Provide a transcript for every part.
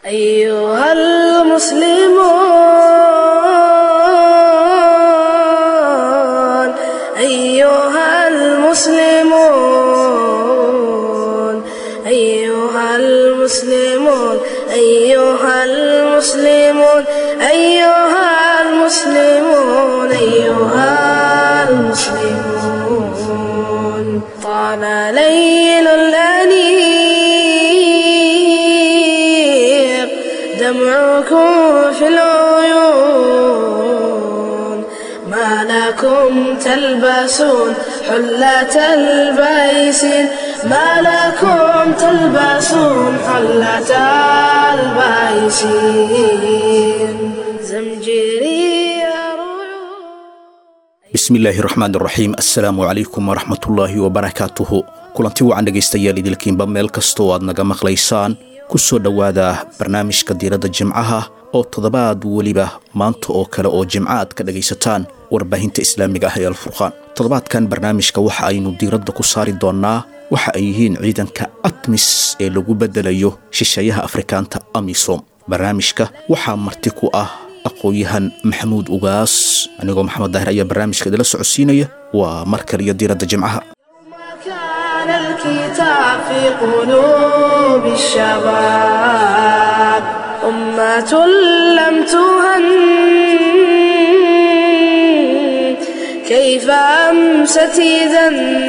أيها المسلمون أيها المسلمون أيها المسلمون أيها المسلمون أيها المسلمون أيها المسلمون طال ليل الأنيق دمعكم في العيون ما لكم تلبسون حلة البيسين ما لكم تلبسون حلة البيسين زمجري رعود bismillaahi raxmaan raxiim assalaamu calaykum waraxmatullaahi wabarakaatuhu kulanti wacan dhegaystayaal idilkiinba meel kastoo aad naga maqlaysaan ku soo dhowaada barnaamijka diiradda jimcaha oo toddobaad weliba maanta oo kale oo jimco aad ka dhagaysataan warbaahinta islaamiga ah ee alfurqaan toddobaadkan barnaamijka waxa aynu diiradda ku saari doonnaa waxa ay yihiin ciidanka atmis ee lagu beddelayo shisheeyaha afrikaanta amisom barnaamijka waxaa marti ku ah aqoon-yahan maxamuud ugaas anigoo maxamed daahir ayaa barnaamijka idila socodsiinaya waa mar kaliyo diiradda jimcaha كان الكتاب في قلوب الشباب أمة لم تهن كيف أمست إذا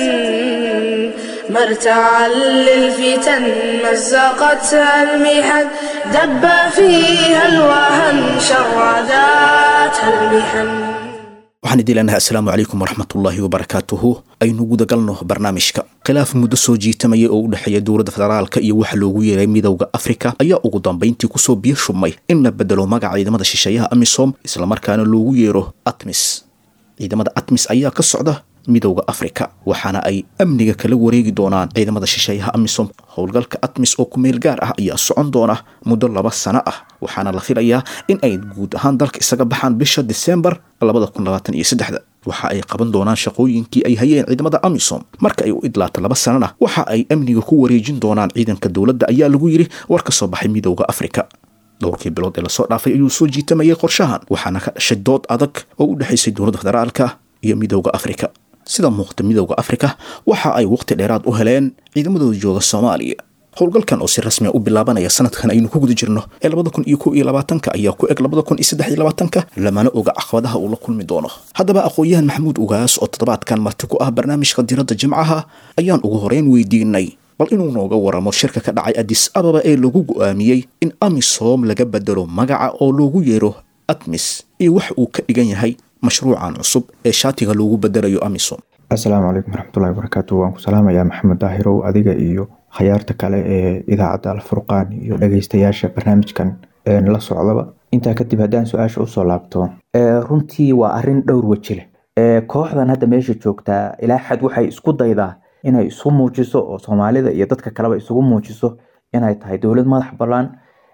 مرتعا للفتن مزقتها المحن دب فيها الوهن شرداتها المحن waxaan idin leenahay assalaamu calaykum waraxmatullaahi wabarakaatuhu aynu gudagalno barnaamijka khilaaf muddo soo jiitamaya oo u dhexeeya dowladda federaalka iyo waxa loogu yeeray midowda afrika ayaa ugu dambayntii kusoo biyo shumay in la bedelo magaca ciidamada shisheeyaha amisom islamarkaana loogu yeero atmis ciidamada atmis ayaa ka socda midowda afrika waxaana ay amniga kala wareegi doonaan ciidamada shisheeyaha amisom howlgalka atmis oo kumeel gaar ah ayaa socon doona muddo laba sano ah waxaana la filayaa in ay guud ahaan dalka isaga baxaan bisha disembar waxa ay qaban doonaan shaqooyinkii ay hayeen ciidamada amisom marka ay u idlaato laba sanana waxa ay amniga ku wareejin doonaan ciidanka dowladda ayaa lagu yidhi war ka soo baxay midowda afrika dhowrkii bilood ee lasoo dhaafay ayuu soo jiitamayay qorshahan waxaana ka dhashay dood adag oo u dhexaysay dowladda federaalka iyo midowda afrika sida muuqda midowda afrika waxa ay waqti dheeraad u heleen ciidamadooda jooga soomaaliya howlgalkan oo si rasmiya u bilaabanaya sanadkan aynu ku guda jirno ee labada kun iyo kow iyo labaatanka ayaa ku eg labada kun iyo saddex iyo labaatanka lamana oga caqabadaha uu la kulmi doono haddaba aqoon-yahan maxamuud ugaas oo toddobaadkan marti ku ah barnaamijka diiradda jimcaha ayaan ugu horeyn weydiinay bal inuu nooga waramo shirka ka dhacay adis ababa ee lagu go'aamiyey in amisom laga bedelo magaca oo loogu yeero atmis iyo wax uu ka dhigan yahay mashruucan cusub ee shaatiga loogu bedelayo amisom assalaamu calaykum waraxmatullahi wabarakaatu waan ku salaamayaa maxamed daahirow adiga iyo khayaarta kale ee idaacadda alfurqaan iyo dhageystayaasha barnaamijkan la socdaba intaa kadib haddaan su-aasha usoo laabto runtii waa arin dhowr weji leh kooxdan hadda meesha joogtaa ilaa xad waxay isku daydaa inay isu muujiso oo soomaalida iyo dadka kaleba isugu muujiso inay tahay dowlad madax ballaan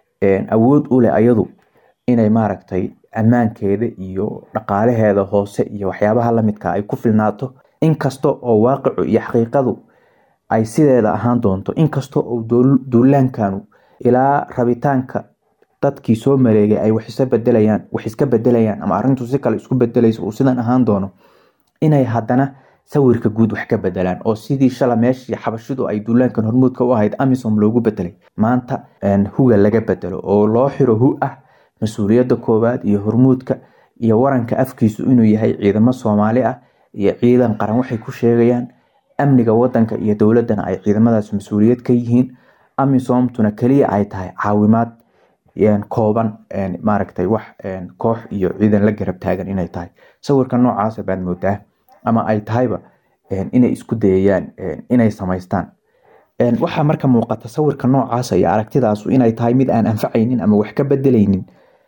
awood u leh ayadu inay maaragtay ammaankeeda iyo dhaqaalaheeda hoose iyo waxyaabaha lamidka ay ku filnaato inkasta oo waaqicu iyo xaqiiqadu ay sideeda ahaan doonto inkasta oo duulaankanu ilaa rabitaanka dadkii soo mareegay ay wax bedelayaan wax iska bedelayaan ama arintu si kale isku bedelayso uu sidan ahaan doono inay haddana sawirka guud wax ka bedelaan oo sidii shala meeshii xabashidu ay duulaankan hormuudka u ahayd amisom loogu bedelay maanta huga laga bedelo oo loo xiro hu ah mas-uuliyadda koowaad iyo hormuudka iyo waranka afkiisu inuu yahay ciidamo soomaali ah iyo ciidan qaran waxay ku sheegayaan amniga wadanka iyo dowladana ay ciidamadaas mas-uuliyad ka yihiin amisomtuna keliya ay tahay caawimaad kooban maaragtay wax koox iyo ciidan la garab taagan inay tahay sawirka noocaasa baad moodaa ama ay tahayba inay isku dayayaan inay samaystaan waxaa marka muuqata sawirka noocaasa iyo aragtidaasu inay tahay mid aan anfacaynin ama wax ka bedelaynin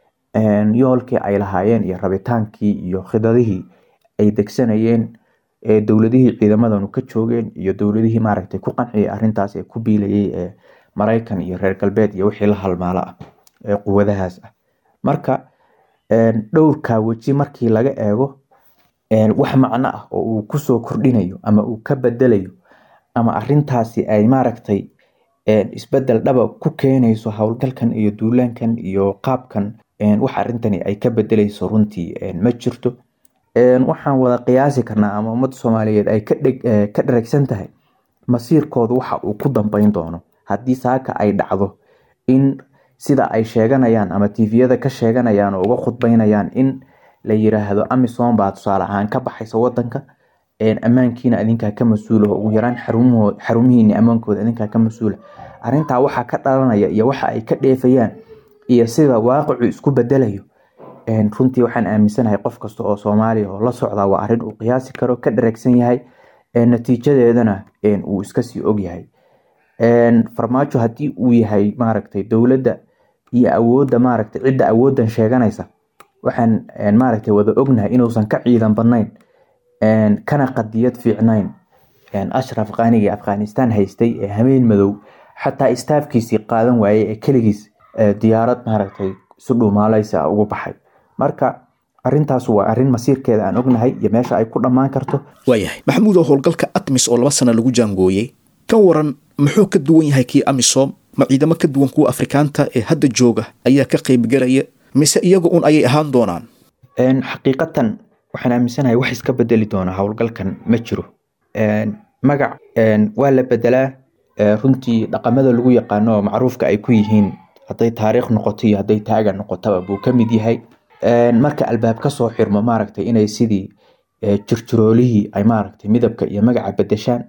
yoolkii ay lahaayeen iyo rabitaankii iyo khidadihii ay degsanayeen dowladihii ciidamadanu ka joogeen iyo dowladihii maaragtay ku qanciyay arintaas ee ku biilayay ee maraykan iyo reer galbeed iyo wixii la halmaalo ah ee quwadahaas ah marka dhowrka weji markii laga eego wax macno ah oo uu kusoo kordhinayo ama uu ka bedelayo ama arintaasi ay maaragtay isbedel dhaba ku keenayso howlgalkan iyo duulaankan iyo qaabkan wax arintani ay ka bedeleyso runtii ma jirto waxaan wada qiyaasi karnaa ama ummadda soomaaliyeed ay ka dharagsan tahay masiirkooda waxa uu ku dambeyn doono haddii saaka ay dhacdo in sida ay sheeganayaan ama tviyada ka sheeganayaan oo uga khudbeynayaan in la yiraahdo amisom baa tusaale ahaan ka baxaysa wadanka ammaankiina adinkaa ka mas-uula ugu yaraan xarumihiini ammaankooda adinkaa ka mas-uula arintaa waxaa ka dhalanaya iyo waxa ay ka dheefayaan iyo sida waaqicu isku bedelayo runtii waxaan aaminsanahay qof kasta oo soomaaliya oo la socdaa waa arin uu qiyaasi karo ka dhareegsan yahay natiijadeedana uu iskasii ogyahay farmaajo haddii uu yahay maaragtay dowladda iyo awoodda maaragtay cidda awooddan sheeganaysa waxaan maaragtay wada ognahay inuusan ka ciidan badnayn kana qadiyad fiicnayn ashraf qaanigii afghanistan haystay ee hameen madow xataa istaafkiisii qaadan waayey ee keligiis diyaarad maaragtay si dhuumaaleysa ugu baxay marka arintaas waa arin masiirkeeda aan ognahay iyo meesha ay ku dhammaan karto waayahay maxamuud oo howlgalka atmis oo laba sana lagu jaangooyey ka waran muxuu ka duwan yahay kii amisom ma ciidamo ka duwan kuwa afrikaanta ee hadda jooga ayaa ka qaybgelaya mise iyaga un ayay ahaan doonaan xaqiiqatan waxaan aaminsanahay wax iska bedeli doona howlgalkan ma jiro magac waa la bedelaa runtii dhaqamada lagu yaqaano oo macruufka ay ku yihiin hadday taariikh noqoto iyo hadday taaga noqotaba buu ka mid yahay marka albaab ka soo xirmo maaragtay inay sidii jirjiroolihii ay maaragtay midabka iyo magaca bedeshaan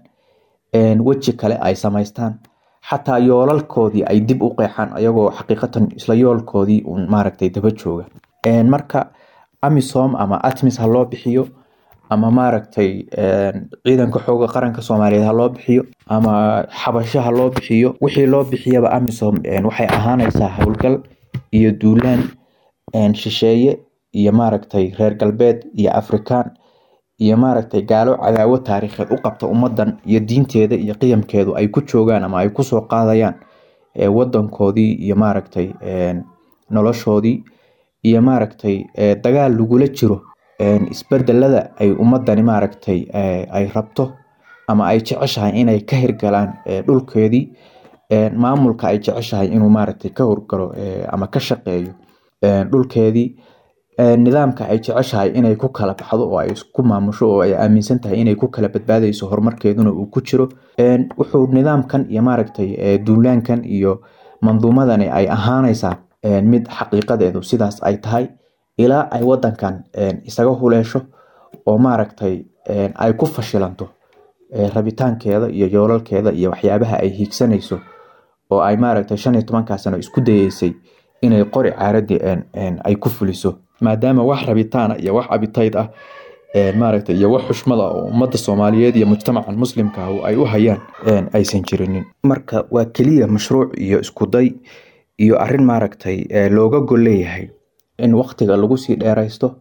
weji kale ay samaystaan xataa yoolalkoodii ay dib u qeexaan ayagoo xaqiiqatan isla yoolkoodii uun maaragtay daba jooga marka amisom ama atmis ha loo bixiyo ama maaragtay ciidanka xooga qaranka soomaaliyeed ha loo bixiyo ama xabasho ha loo bixiyo wixii loo bixiyaba amisom waxay ahaanaysaa howlgal iyo duulaan shisheeye iyo maaragtay reer galbeed iyo afrikaan iyo maaragtay gaalo cadaawo taariikheed u qabta ummadan iyo diinteeda iyo qiyamkeedu ay ku joogaan ama ay kusoo qaadayaan wadankoodii iyo maaragtay noloshoodii iyo maaragtay dagaal lagula jiro isbedelada ay ummadani maaragtay ay rabto ama ay jeceshahay inay ka hirgalaan dhulkeedii maamulka ay jeceshahay inuu maaragtay ka horgalo ama ka shaqeeyo dhulkeedii nidaamka ay jeceshahay inay ku kala baxdo oo ay isku maamusho oo ay aaminsan tahay inay ku kala badbaadayso horumarkeeduna uu ku jiro wuxuu nidaamkan iyo maaragtay duulaankan iyo manduumadani ay ahaanaysaa mid xaqiiqadeedu sidaas ay tahay ilaa ay wadankan isaga huleesho oo maaragtay ay ku fashilanto rabitaankeeda iyo yoolalkeeda iyo waxyaabaha ay hiigsanayso oo ay maaragtay shan iyo tobankaa sano isku dayeysay inay qori caaradii ay ku fuliso maadaama wax rabitaana iyo wax abitayd ah maaragtay iyo wax xushmada oo ummadda soomaaliyeed iyo mujtamacan muslimka ah ay u hayaan aysan jirinin marka waa keliya mashruuc iyo iskuday iyo arin maaragtay looga gol leeyahay in waktiga lagu sii dheeraysto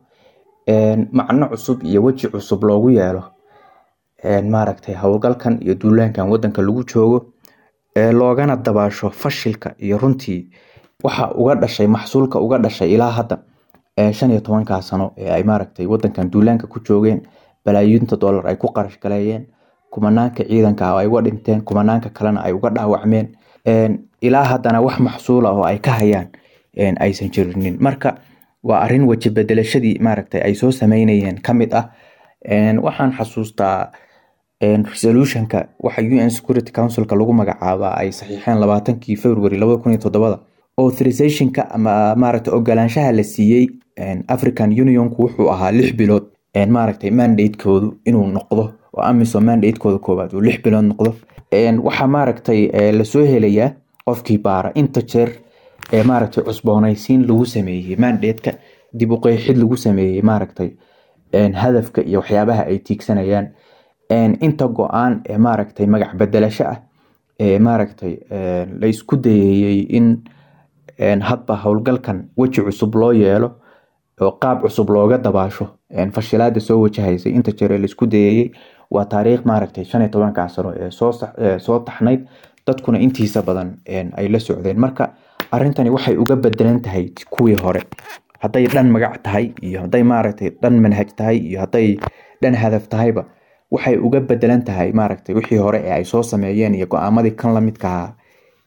macno cusub iyo weji cusub loogu yeelo maaragtay howlgalkan iyo duulaankan wadanka lagu joogo loogana dabaasho fashilka iyo runtii waxa uga dhashay maxsuulka uga dhashay ilaa hadda shan iyo tobankaa sano ee ay maaragtay wadankan duulaanka ku joogeen balaayiinta dollar ay ku qarash galeeyeen kumanaanka ciidanka ay uga dhinteen kumanaanka kalena ay uga dhaawacmeen ilaa haddana wax maxsuula oo ay ka hayaan aysan jirinin marka waa arin weji bedelashadii maaragtay ay soo sameynayeen ka mid ah waxaan xasuustaa resolutionka waxa un security councilka lagu magacaaba ay saxiixeen labaatankii february labada kun iyo toddobada authorizationka ama maaragtay ogolaanshaha la siiyey african unionku wuxuu ahaa lix bilood maaragtay mandatekoodu inuu noqdo oo amisom mandatekooda koowaad uu lix bilood noqdo waxaa maaragtay lasoo helayaa qofkii baara inta jeer ee maaragtay cusboonaysiin lagu sameeyey mandateka dib u qeexid lagu sameeyey maaragtay hadafka iyo waxyaabaha ay tiigsanayaan inta go-aan ee maaragtay magac bedelasho ah ee maaragtay la isku dayeeyey in hadba howlgalkan weji cusub loo yeelo oo qaab cusub looga dabaasho fashilaada soo wajahaysay inta jeer ee laisku dayeeyey waa taariikh maaragtay shan iyo tobankaa sano ee soo taxnayd dadkuna intiisa badan ay la socdeen marka arintani waxay uga bedelan tahay kuwii hore hadday dhan magac tahay iyo hadday maaragtay dhan manhaj tahay iyo hadday dhan hadaf tahayba waxay uga bedelan tahay maaragtay wixii hore ee ay soo sameeyeen iyo go-aamadii kan lamidka ahaa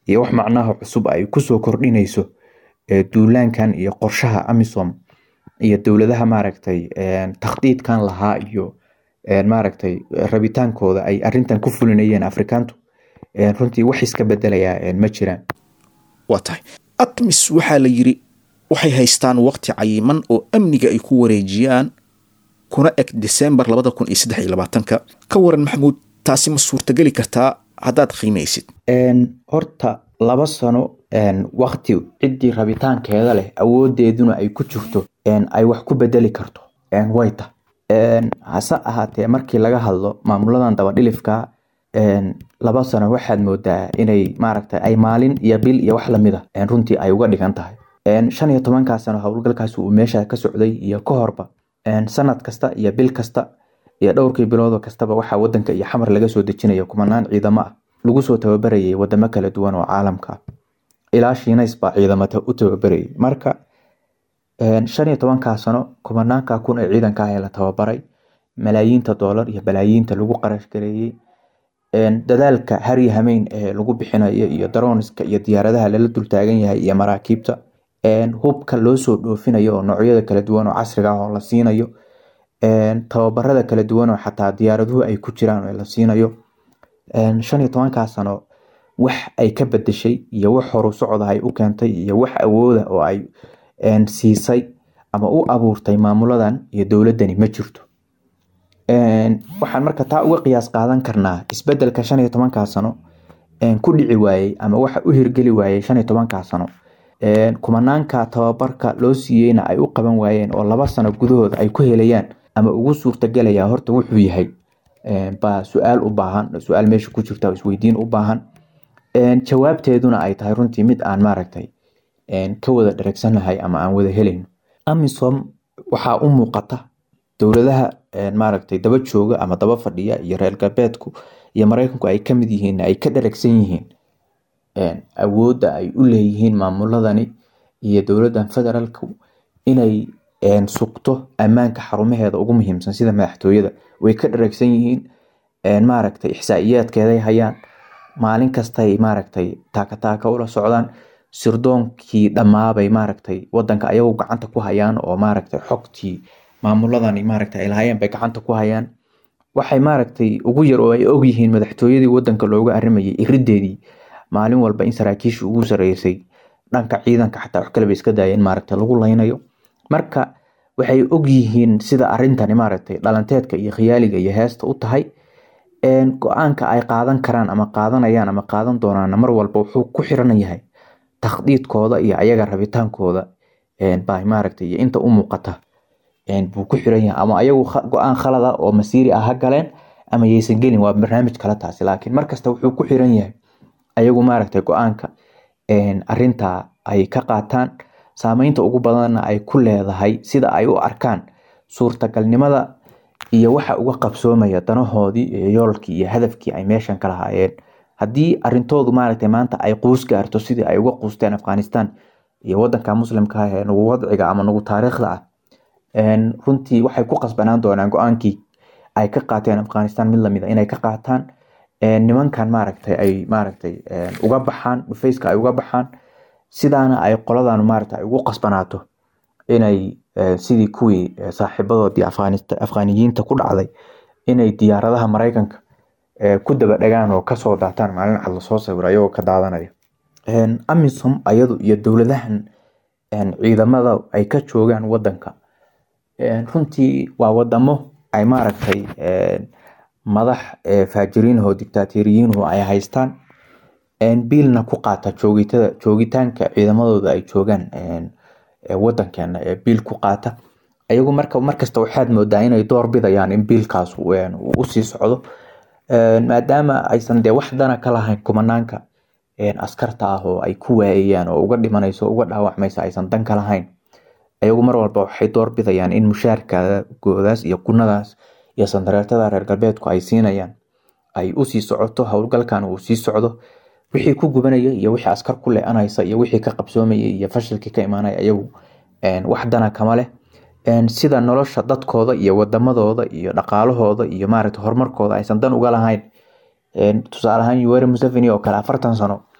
iyo wax macnaha cusub ay kusoo kordhinayso duulaankan iyo qorshaha amisom iyo dowladaha maaragtay takhdiidkan lahaa iyo maaragtay rabitaankooda ay arintan ku fulinayeen afrikaantu runtii wax iska bedelayaa ma jiraan waa tahay atmis waxaa la yiri waxay haystaan waqti cayiman oo amniga ay ku wareejiyaan kuna eg december labada kun iyo saddex iyo labaatanka ka waran maxamuud taasi ma suurtageli kartaa haddaad qiimaysid horta laba sano wakti ciddii rabitaankeeda leh awoodeeduna ay ku jirto ay wax ku bedeli karto way ta hase ahaatee markii laga hadlo maamuladan dabadhilifka laba sano waxaad moodaa inay maaragta ay maalin iyo bil iyo wax lamid a runtii ay uga dhigan tahay shan iyo tobankaa sano howlgalkaasi uu meesha ka socday iyo ka horba sanad kasta iyo bil kasta iyo dhowrkii biloodoo kastaba waxaa wadanka iyo xamar laga soo dejinaya kumanaan ciidamo ah lagu soo tababarayay wadamo kala duwan oo caalamka ah ilaa shiinays baa ciidamata u tababarayay marka shan iyo tobankaa sano kumanaanka kun ee ciidanka ah ee la tababaray malaayiinta doolar iyo balaayiinta lagu qarash gareeyey dadaalka hari hameyn ee lagu bixinayo iyo daroniska iyo diyaaradaha lala dultaagan yahay iyo maraakiibta hubka loo soo dhoofinayo oo noocyada kala duwan oo casriga ah oo la siinayo tababarada kala duwan oo xataa diyaaraduhu ay ku jiraan oo la siinayo shan iyo tobankaa sano wax ay ka bedeshay iyo wax horu socda ay u keentay iyo wax awooda oo ay siisay ama u abuurtay maamuladan iyo dowladani ma jirto waxaan marka taa uga qiyaas qaadan karnaa isbedelka shan iyo tobankaa sano ku dhici waayey ama waxa u hirgeli waayey shan iyo tobankaa sano kumanaanka tababarka loo siiyeyna ay u qaban waayeen oo laba sano gudahooda ay ku helayaan ama ugu suurtagelaya horta wuxuu yahay baa su-aal u baahan su-aal meesha ku jirta oo isweydiin u baahan jawaabteeduna ay tahay runtii mid aan maaragtay ka wada dhareegsanahay ama aan wada helayno amisom waxaa u muuqata dowladaha maaragtay daba jooga ama daba fadhiya iyo reer galbeedku iyo mareykanku ay kamid yihiin ay ka dharegsan yihiin awoodda ay u leeyihiin maamuladani iyo dowladan federaalku inay sugto ammaanka xarumaheeda ugu muhiimsan sida madaxtooyada way ka dharegsan yihiin maaragtay ixsaa'iyaadkeeday hayaan maalin kastay maaragtay taakataaka ula socdaan sirdoonkii dhammaabay maaragtay wadanka ayagu gacanta ku hayaan oo maaragtay xogtii maamuladani maaragtay ay lahaayeen bay gacanta ku hayaan waxay maaragtay ugu yar oo ay ogyihiin madaxtooyadii wadanka looga arrimayay irideedii maalin walba in saraakiishii ugu sareysay dhanka ciidanka xataa wax kaleba iska daayeen maaragtay lagu laynayo marka waxay ogyihiin sida arintani maaragtay dhalanteedka iyo khiyaaliga iyo heesta u tahay go-aanka ay qaadan karaan ama qaadanayaan ama qaadan doonaan mar walba wuxuu ku xiran yahay takhdiidkooda iyo ayaga rabitaankooda baa maaragtay iyo inta u muuqata buu ku xiran yahay ama ayagu go-aan khalad ah oo masiiri ah ha galeen ama yaysan gelin waa barnaamij kale taasi laakiin markasta wuxuu ku xiran yahay ayagu maaragtay go-aanka arinta ay ka qaataan saameynta ugu badanna ay ku leedahay sida ay u arkaan suurtagalnimada iyo waxa uga qabsoomaya danahoodii iyo yoolkii iyo hadafkii ay meeshan ka lahaayeen haddii arintoodu maaragtay maanta ay quus gaarto sidii ay uga quusteen afghanistan iyo wadanka muslimka ah ee nagu wadciga ama nagu taariikhda ah runtii waxay ku qasbanaan doonaan go-aankii ay ka qaateen afghanistan mid lamid a inay ka qaataan nimankan maaragtay ay maaragtay uga baxaan dhufayska ay uga baxaan sidaana ay qoladan maaragtay ay ugu qasbanaato inay sidii kuwii saaxiibadoodii afghaniyiinta ku dhacday inay diyaaradaha mareykanka ku daba dhagaan oo kasoo daataan maalin cad lasoo sawiro ayagoo ka daadanaya amisom ayadu iyo dowladahan ciidamada ay ka joogaan wadanka runtii waa wadamo ay maaragtay madax faajiriinho dictatoriyiinhu ay haystaan biilna ku qaata joogitada joogitaanka ciidamadooda ay joogaan wadankeena ee biil ku qaata ayagu marka markasta waxaad moodaa inay door bidayaan in biilkaas usii socdo maadaama aysan dee wax dana ka lahayn kumanaanka askarta ah oo ay ku waayayaan oo uga dhimanayso uga dhaawacmaysa aysan dan ka lahayn ayagu mar walba waxay door bidayaan in mushaarkagoodaas iyo gunadaas iyo sandareertada reer galbeedku ay siinayaan ay usii socoto howlgalkan uu sii socdo wixii ku gubanaya iyo wixii askar ku le-anaysa iyo wixii ka qabsoomaya iyo fashilkii ka imaanaya ayagu wax dana kama leh sida nolosha dadkooda iyo wadamadooda iyo dhaqaalahooda iyo maaragta horumarkooda aysan dan uga lahayn tusaale ahaan yuweri museveni oo kale afartan sano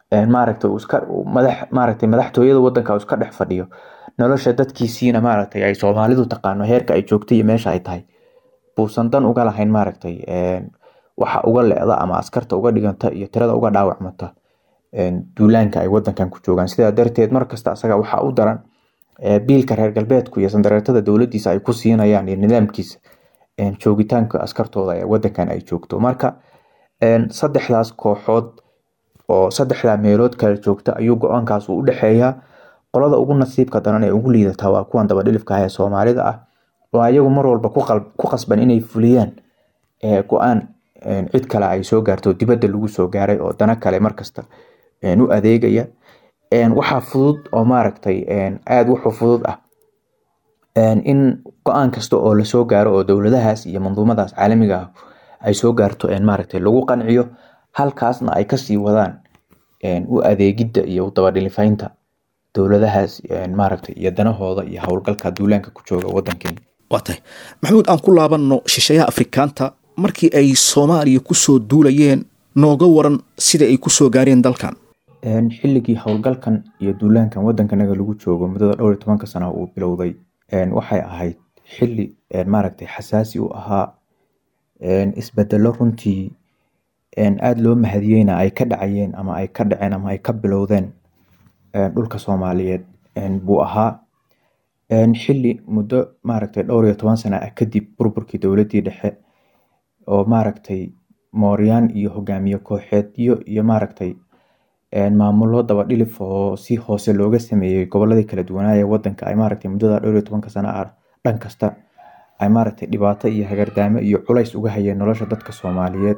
maaragtay iska madax maaragtay madaxtooyada wadanka iska dhex fadhiyo nolosha dadkiisiina maaragtay ay soomaalidu taqaano heerka ay joogtay iyo meesha ay tahay buusan dan uga lahayn maaragtay waxa uga leeda ama askarta uga dhiganta iyo tirada uga dhaawacmata duulaanka ay wadankan ku joogaan sidaa darteed markasta asaga waxaa u daran biilka reer galbeedku iyo sandareertada dowladiisa ay ku siinayaan iyo nidaamkiisa joogitaanka askartooda ee wadankan ay joogto marka saddexdaas kooxood oo saddexdaa meelood kala joogta ayuu go-aankaas u dhexeeyaa qolada ugu nasiibka daran ee ugu liidata waa kuwan dabadhilifka ah ee soomaalida ah oo ayagu mar walba ku qasban inay fuliyaan go-aan cid kale ay soo gaarto dibadda lagu soo gaaray oo dana kale markasta u adeegaya waxaa fudud oo maaragtay aada wuxuu fudud ah in go-aan kasta oo lasoo gaaro oo dowladahaas iyo manduumadaas caalamiga ah ay soo gaarto maaragtay lagu qanciyo halkaasna ay kasii wadaan u adeegidda iyo u dabadhilifaynta dowladahaas maaragtay iyo danahooda iyo howlgalka duulaanka ku jooga wadankeena waa tahay maxamuud aan ku laabanno shisheeyaha afrikaanta markii ay soomaaliya kusoo duulayeen nooga waran sida ay kusoo gaareen dalkan xilligii howlgalkan iyo duulaankan wadankanaga lagu joogo muddada dhowr iyo tobanka sana uu bilowday waxay ahayd xili maaragtay xasaasi u ahaa isbedelo runtii aada loo mahadiyeyna ay ka dhacayeen ama ay ka dhaceen ama ay ka bilowdeen dhulka soomaaliyeed buu ahaa xili muddo maaragtay dhowr iyo toban sana ah kadib burburkii dowladii dhexe oo maaragtay mooryaan iyo hogaamiye kooxeedyo iyo maaragtay maamulo dabadhilif oo si hoose looga sameeyey goboladii kala duwanaaye wadanka ay maaragtay muddada dhowr iyo tobanka sana ah dhan kasta ay maaragtay dhibaato iyo hagardaamo iyo culays uga hayeen nolosha dadka soomaaliyeed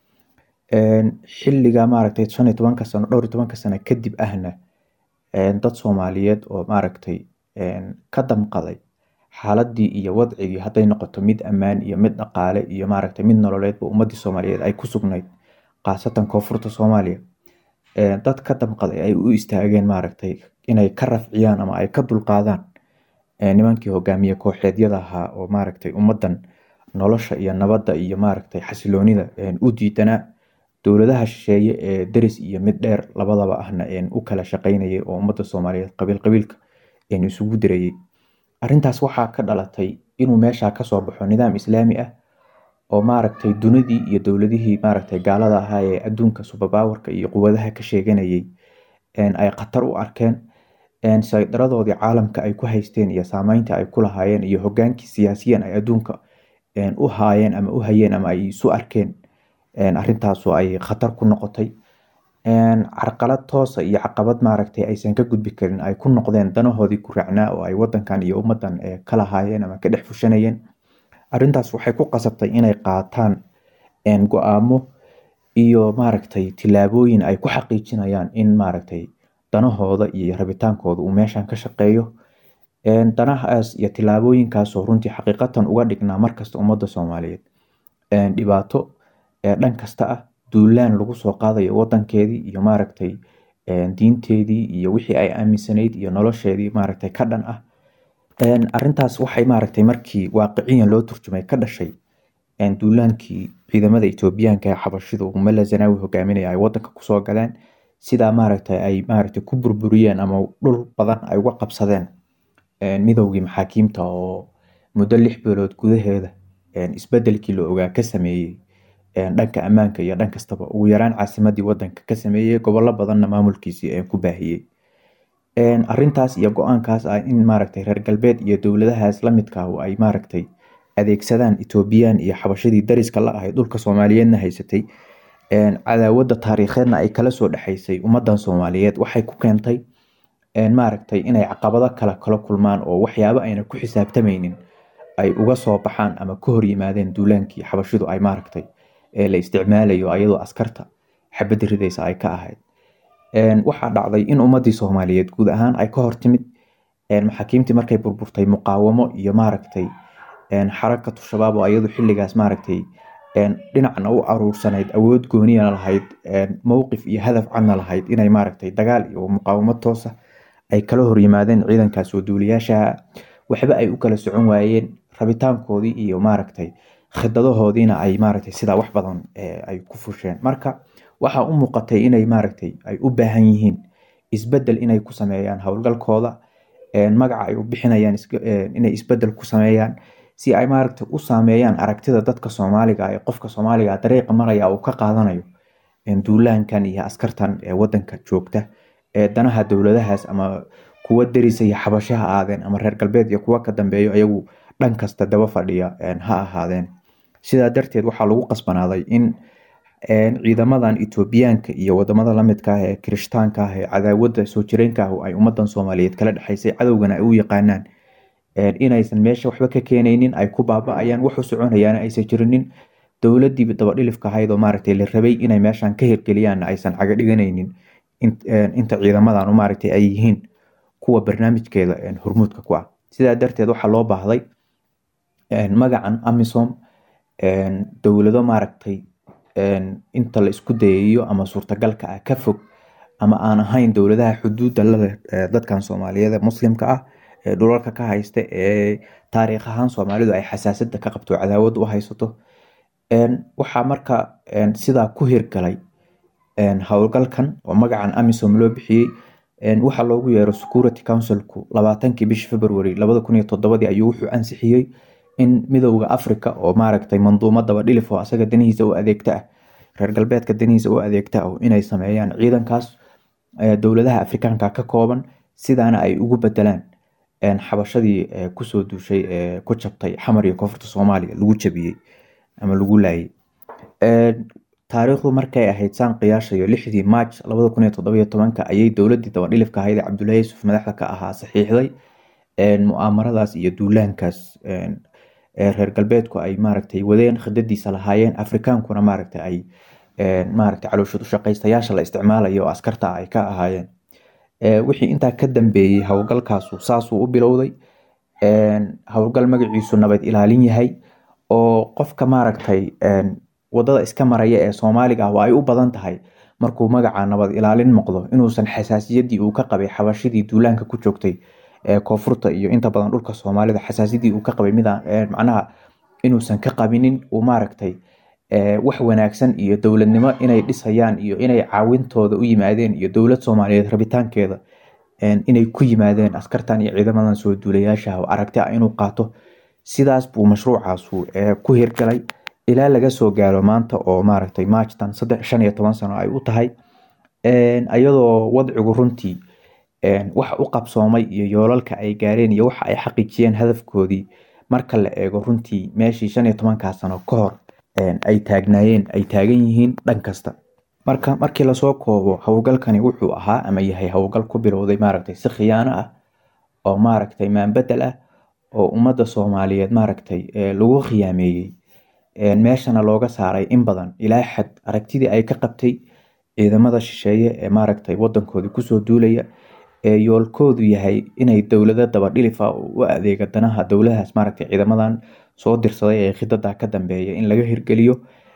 xiliga maaragtay shan iyo tobanka sano dhowr iyo tobanka sano kadib ahna dad soomaaliyeed oo maaragtay ka damqaday xaaladii iyo wadcigii hadday noqoto mid ammaan iyo mid dhaqaale iyo maaragtay mid nololeedba ummadii soomaaliyeed ay ku sugnayd khaasatan koonfurta soomaaliya dad ka damqaday ay u istaageen maaragtay inay ka rafciyaan ama ay ka dulqaadaan nimankii hogaamiye kooxeedyada ahaa oo maaragtay ummadan nolosha iyo nabadda iyo maaragtay xasiloonida u diidanaa dowladaha shisheeye ee deris iyo mid dheer labadaba ahna u kala shaqeynayay oo ummadda soomaaliyeed qabiil qabiilka isugu dirayay arrintaas waxaa ka dhalatay inuu meesha kasoo baxo nidaam islaami ah oo maaragtay dunidii iyo dowladihii maaragtay gaalada ahaa ee adduunka subabawarka iyo quwadaha ka sheeganayay ay khatar u arkeen saydaradoodii caalamka ay ku haysteen iyo saameynta ay ku lahaayeen iyo hogaankii siyaasiyan ay adduunka u haayeen ama u hayeen ama ay isu arkeen arrintaasu ay khatar ku noqotay carqalad toosa iyo caqabad maaragtay aysan ka gudbi karin ay ku noqdeen danahoodii ku raacnaa oo ay wadankan iyo ummadan ka lahaayeen ama ka dhex fushanayeen arrintaas waxay ku qasabtay inay qaataan go-aamo iyo maaragtay tilaabooyin ay ku xaqiijinayaan in maaragtay danahooda iyo rabitaankooda uu meeshan ka shaqeeyo danahaas iyo tilaabooyinkaasoo runtii xaqiiqatan uga dhignaa markasta ummadda soomaaliyeed dhibaato dhan kasta ah duulaan lagu soo qaadayo wadankeedii iyo maaragtay diinteedii iyo wixii ay aaminsanayd iyo nolosheedii maaragtay ka dhan ah arintaas waxay maaragtay markii waaqiciyan loo turjumay ka dhashay duulaankii ciidamada etoobiyaanka ee xabashidu mala zanaawi hogaaminaya ay wadanka kusoo galeen sidaa maaragtay ay maaragtay ku burburiyeen ama dhul badan ay uga qabsadeen midowgii maxaakiimta oo muddo lix bilood gudaheeda isbedelkii la ogaa ka sameeyey dhanka ammaanka iyo dhan kastaba ugu yaraan caasimadii wadanka ka sameeyey gobollo badanna maamulkiisii ku baahiyey arintaas iyo go-aankaas ah in maaragtay reer galbeed iyo dowladahaas lamidka ah ay maaragtay adeegsadaan etoobiyaan iyo xabashadii dariska la ahay dhulka soomaaliyeedna haysatay cadaawadda taariikheedna ay kala soo dhexaysay ummadan soomaaliyeed waxay ku keentay maaragtay inay caqabado kale kala kulmaan oo waxyaabo ayna ku xisaabtamaynin ay uga soo baxaan ama ka hor yimaadeen duulaankii xabashidu ay maaragtay la isticmaalayo ayadoo askarta xabadda ridaysa ay ka ahayd waxaa dhacday in ummadii soomaaliyeed guud ahaan ay ka hortimid maxaakiimtii markay burburtay muqaawamo iyo maaragtay xarakatu shabaab oo ayadu xilligaas maaragtay dhinacna u aruursanayd awood gooniyana lahayd mowqif iyo hadaf cadna lahayd inay maaragtay dagaal iyo muqaawamo toosa ay kala horyimaadeen ciidankaas oo duuliyaasha waxba ay u kala socon waayeen rabitaankoodii iyo maaragtay khidadahoodiina ay maaragtay sidaa wax badan ay ku fusheen marka waxaa u muuqatay inay maaragtay ay u baahan yihiin isbedel inay ku sameeyaan howlgalkooda magaca ay u bixinayaan inay isbedel ku sameeyaan si ay maaragtay u saameeyaan aragtida dadka soomaaliga ee qofka soomaaliga dariiqa maraya uu ka qaadanayo duulaankan iyo askartan ee wadanka joogta ee danaha dowladahaas ama kuwa derisa iyo xabashaha aadeen ama reer galbeed iyo kuwa ka dambeeyo iyagu dhan kasta daba fadhiya ha ahaadeen sidaa darteed waxaa lagu qasbanaaday in ciidamadan etoobiyaanka iyo wadamada lamidka ah ee kirishtaanka ah ee cadaawada soo jireenka ah ay ummadan soomaaliyeed kala dhexeysay cadowgana ay u yaqaanaan inaysan meesha waxba ka keenaynin ay ku baaba-ayaan waxu soconayaan aysan jirinin dowladii dabadhilifka ahayd oo maaragtay la rabay inay meeshan ka hirgeliyaan aysan caga dhiganaynin inta ciidamadan maaragtay ay yihiin kuwa barnaamijkeeda hormuudka ku ah sidaa darteed waxaa loo baahday magacan amisom dowlado maaragtay inta la isku dayayo ama suurtagalka ah ka fog ama aan ahayn dowladaha xuduudda laleh dadkan soomaaliyeed muslimka ah ee dhulalka ka haysta ee taariikh ahaan soomaalidu ay xasaasada ka qabto cadaawad u haysato waxaa marka sidaa ku hirgalay howlgalkan oo magacan amisom loo bixiyey waxaa loogu yeero security councilku labaatankii bishii february labada kun iyo toddobadii ayuu wuxuu ansixiyey in midowda africa oo maaragtay manduumo dabadhilif oo asaga danihiisa u adeegta ah reer galbeedka danihiisa u adeegta ah inay sameeyaan ciidankaas dowladaha afrikaanka ka kooban sidaana ay ugu bedelaan xabashadii kusoo duushay ee ku jabtay xamar iyo koonfurta soomaaliya lagu jabiyey ama lagu laayay taariikhdu markay ahayd saan qiyaashayo lixdii march labada kun iyo toddobiyo tobanka ayay dowladii dabadhilifka ahayd ee cabdullaahi yuusuf madaxda ka ahaa saxiixday mu'aamaradaas iyo duulaankaas reer galbeedku ay maaragtay wadeen khidadiisa lahaayeen afrikaankuna maaragtay ay maaragtay calooshad ushaqaystayaasha la isticmaalayo oo askarta ay ka ahaayeen wixii intaa ka dambeeyey howlgalkaasu saasuu u bilowday howlgal magaciisu nabad ilaalin yahay oo qofka maaragtay wadada iska maraya ee soomaaliga ah waa ay u badan tahay markuu magaca nabad ilaalin noqdo inuusan xasaasiyadii uu ka qabay xabashidii duulaanka ku joogtay koonfurta iyo inta badan dhulka soomaalida xasaasidii uu ka qabay mida macnaha inuusan ka qabinin uu maaragtay wax wanaagsan iyo dowladnimo inay dhisayaan iyo inay caawintooda u yimaadeen iyo dowlad soomaaliyeed rabitaankeeda inay ku yimaadeen askartan iyo ciidamadan soo duulayaasha aragti ah inuu qaato sidaas buu mashruucaasu ku hirgalay ilaa laga soo gaaro maanta oo maaragtay marchtan saddex shan iyo toban sano ay u tahay iyadoo wadcigu runtii waxa u qabsoomay iyo yoolalka ay gaareen iyo waxa ay xaqiijiyeen hadafkoodii marka la eego runtii meeshii shan iyo tobankaa sano ka hor ay taagnaayeen ay taagan yihiin dhan kasta marka markii lasoo koobo howlgalkani wuxuu ahaa ama yahay howlgal ku bilowday maaragtay si khiyaano ah oo maaragtay maanbedel ah oo ummadda soomaaliyeed maaragtay lagu khiyaameeyey meeshana looga saaray in badan ilaa xad aragtidii ay ka qabtay ciidamada shisheeye ee maaragtay wadankoodii kusoo duulaya ee yoolkoodu yahay inay dowlado dabadhilifa u adeega danaha dowladahaas maaragtay ciidamadan soo dirsaday ee khidada ka dambeeya in laga hirgeliyo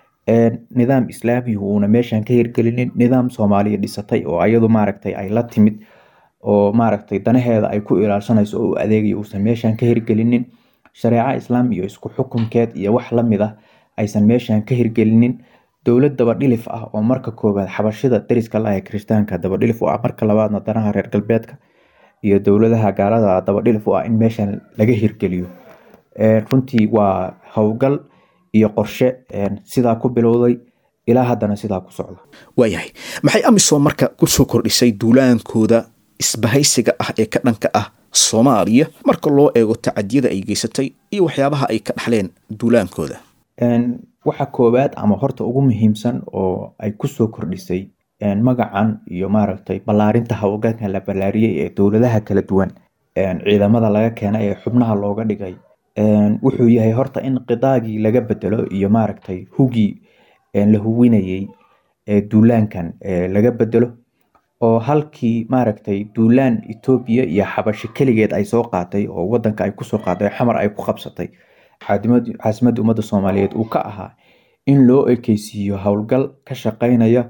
nidaam islaami uuna meeshan ka hirgelinin nidaam soomaaliya dhisatay oo ayadu maaragtay ay la timid oo maaragtay danaheeda ay ku ilaalsanayso oo u adeegaya uusan meeshan ka hirgelinin shareeca islaam iyo isku xukunkeed iyo wax lamid ah aysan meeshan ka hirgelinin dowlad dabadhilif ah oo marka koowaad xabashida dariska la ee kirishtaanka dabadhilif u ah marka labaadna danaha reer galbeedka iyo dowladaha gaalada dabadhilif u ah in meeshan laga hirgeliyo runtii waa howlgal iyo qorshe sidaa ku bilowday ilaa haddana sidaa ku socda waayahay maxay amisom marka kusoo kordhisay duulaankooda isbahaysiga ah ee ka dhanka ah soomaaliya marka loo eego tacadiyada ay geysatay iyo waxyaabaha ay ka dhaxleen duulaankooda waxa koowaad ama horta ugu muhiimsan oo ay kusoo kordhisay magacan iyo maaragtay ballaarinta howlgalkan la ballaariyey ee dowladaha kala duwan ciidamada laga keenay ee xubnaha looga dhigay wuxuu yahay horta in qidaagii laga bedelo iyo maaragtay hugii la huwinayey ee duulaankan laga bedelo oo halkii maaragtay duulaan etoobiya iyo xabashi keligeed ay soo qaatay oo wadanka ay kusoo qaaday xamar ay ku qabsatay caasimadda ummadda soomaaliyeed uu ka ahaa in loo ekeysiiyo howlgal ka shaqeynaya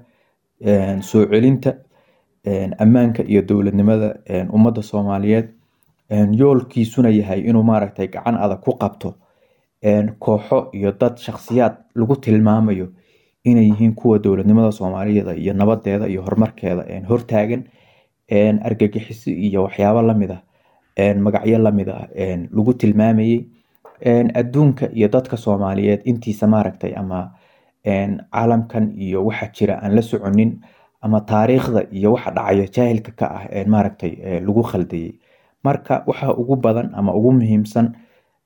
soo celinta ammaanka iyo dowladnimada ummadda soomaaliyeed yoolkiisuna yahay inuu maaragtay gacan adag ku qabto kooxo iyo dad shakhsiyaad lagu tilmaamayo inay yihiin kuwa dowladnimada soomaaliyeed iyo nabadeeda iyo horumarkeeda hortaagan argagixiso iyo waxyaabo lamid ah magacyo lamid ah lagu tilmaamayay adduunka iyo dadka soomaaliyeed intiisa maaragtay ama caalamkan iyo waxa jira aan la soconin ama taariikhda iyo waxa dhacayo jaahilka ka ah maaragtay lagu khaldayay marka waxa ugu badan ama ugu muhiimsan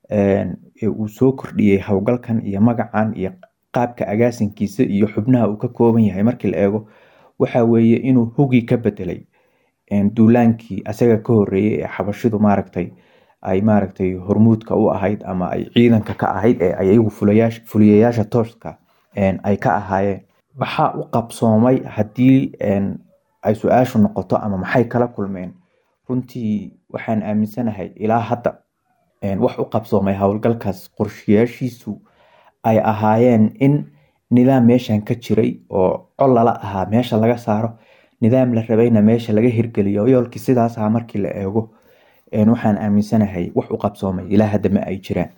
ee uu soo kordhiyey howlgalkan iyo magacan iyo qaabka agaasinkiisa iyo xubnaha uu ka kooban yahay markii la eego waxa weeye inuu hugi ka bedelay duulaankii asaga ka horeeyey ee xabashidu maaragtay ay maaragtay hormuudka u ahayd ama ay ciidanka ka ahayd ee ay iyagu fuliyayaasha tooska ay ka ahaayeen maxaa u qabsoomay haddii ay su-aashu noqoto ama maxay kala kulmeen runtii waxaan aaminsanahay ilaa hadda wax u qabsoomay howlgalkaas qorshayaashiisu ay ahaayeen in nidaam meeshan ka jiray oo col lala ahaa meesha laga saaro nidaam la rabayna meesha laga hirgeliyo yoolkii sidaas aha markii la eego waxaan aaminsanahay wax u qabsoomay ilaa hadda ma ay jiraan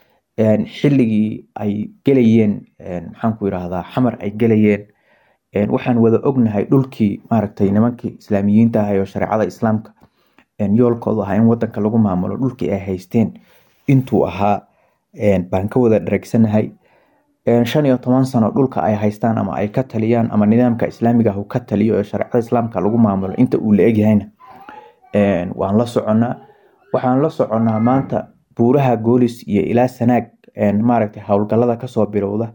xilligii ay gelayeen maxaanku irahdaa xamar ay gelayeen waxaan wada ognahay dhulkii maaragtay nimankii islaamiyiinta ahay oo shareecada islaamka yoolkoodu ahaa in wadanka lagu maamulo dhulkii ay haysteen intuu ahaa baan ka wada dhareegsanahay shan iyo toban sano dhulka ay haystaan ama ay ka taliyaan ama nidaamka islaamiga ah ka taliyo ee shareecada islaamka lagu maamulo inta uu la egyahayna waan la soconnaa waxaan la soconnaa maanta buuraha goolis iyo ilaa sanaag maaragtay howlgalada kasoo bilowda